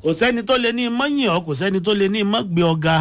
kò sẹ́ni tó lè ní mọ́yìn ọ́ kò sẹ́ni tó lè ní mọ́gbé ọ̀gá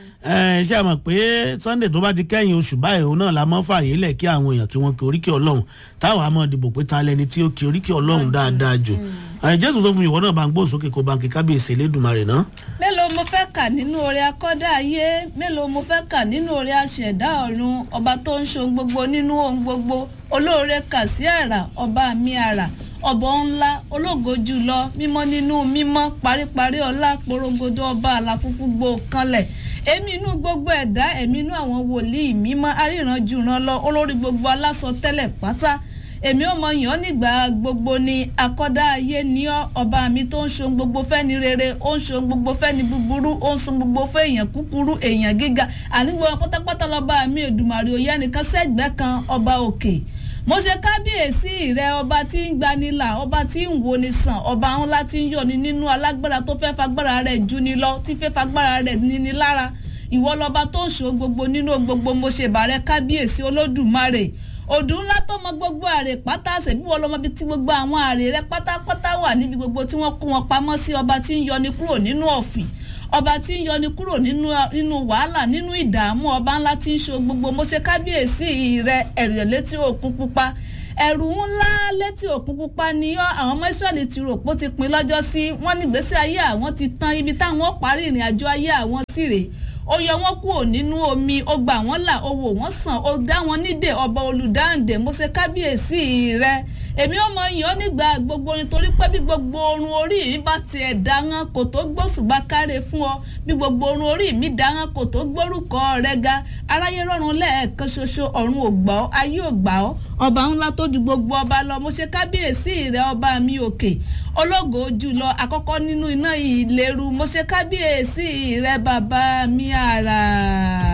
ṣé a mọ̀ pé sunday tó bá ti kẹ́yìn oṣù báyìí òun náà la mọ́ fààyè lẹ̀ kí àwọn èèyàn kí wọ́n kí oríkì ọlọ́run táwọn á mọ̀ dìbò pé ta lẹni tí ó kí oríkì ọlọ́run dáadáa jù jésù sọ fún mi ìwọ náà bá ń gbóhùn sókè kó bá ń kí kábíyèsí elédùnmarè náà. mélòó mo fẹ́ kà nínú oore akọ́dá ayé mélòó mo fẹ́ kà nínú oore aṣẹ̀dá ọ̀run ọba tó ń ṣohun gbogbo nínú ohun gbogbo olóore kà sí àrà ọba mi àrà ọbọ ńlá ológo jùlọ mímọ́ nínú mímọ́ paríparí ọlá porogodo ọba àlàfúnfún gbò kanlẹ̀ èmi inú gbogbo ẹ̀dá èmi inú àwọn wòlíì mímọ́ aríranjùran lọ olórí gbogbo alásọ tẹ́lẹ̀ pátá èmi ò mọ yàn nígbà gbogbo ni akọ́dá ayé ní ọba mi tó ń ṣohun gbogbo fẹ́ni rere ó ń ṣohun gbogbo fẹ́ni búburú ó ń sun gbogbo fẹ́ èèyàn kúkúrú èèyàn gíga àní gbogbo pátápátá lọ́ba mi èdùmàrè òye ẹnìkan sẹ́gbẹ́ kan ọba òkè mo ṣe kábíyèsí rẹ ọba tí ń gbanilà ọba tí ń wo ni sàn ọba ńlá tí ń yọni nínú alágbára tó fẹ́ fagbára rẹ̀ jù ni lọ tí fẹ́ fagbára rẹ̀ níni lára ìwọ lọba tó ń ṣo gbogbo nínú gbogbo mo ṣe bàrẹ kábíyèsí olódùmarè òdù ńlá tó mọ gbogbo àrè pátá ṣèbí wọn lọmọ bíi tí gbogbo àwọn àrè rẹ pátápátá wà níbi gbogbo tí wọn kó wọn pamọ́ sí ọba tí ń yọni kúrò nínú ọ̀fìn ọba tí ń yọni kúrò nínú nínú wàhálà nínú ìdààmú ọba ńlá tí ń ṣo gbogbo mo ṣe kábíyèsí rẹ ẹ̀rẹ̀ létí òkun pupa ẹ̀rù ńlá létí òkun pupa ni àwọn ọmọ israẹli ti rò pé ó ti pin lọ́jọ́ sí wọ́n ní gbèsè ayé àwọn ti tán ibi táwọn parí ìrìn àjò ayé àwọn sì rèé ó yọ wọn kúrò nínú omi ó gbà wọn là ó wò wọn sàn ó dá wọn nídè ọba olùdáǹdè mo ṣe kábíyèsí rẹ èmi ò mọ yàn nígbà gbogbo nítorí pé bí gbogbo orun orí mi bá tiẹ̀ dáhán kò tó gbóṣùbà káre fún ọ bí gbogbo orun orí mi dáhán kò tó gbórúkọ rẹ ga aráyé rọrùn lẹ́ẹ̀kan ṣoṣo ọ̀run ò gbà ọ́ ayé ò gbà ọ́ ọba ńlá tó ju gbogbo ọba lọ mo ṣe kábíyèsí rẹ ọba mi òkè ológo jùlọ àkọ́kọ́ nínú iná ìléru mo ṣe kábíyèsí rẹ bàbá mi àrà.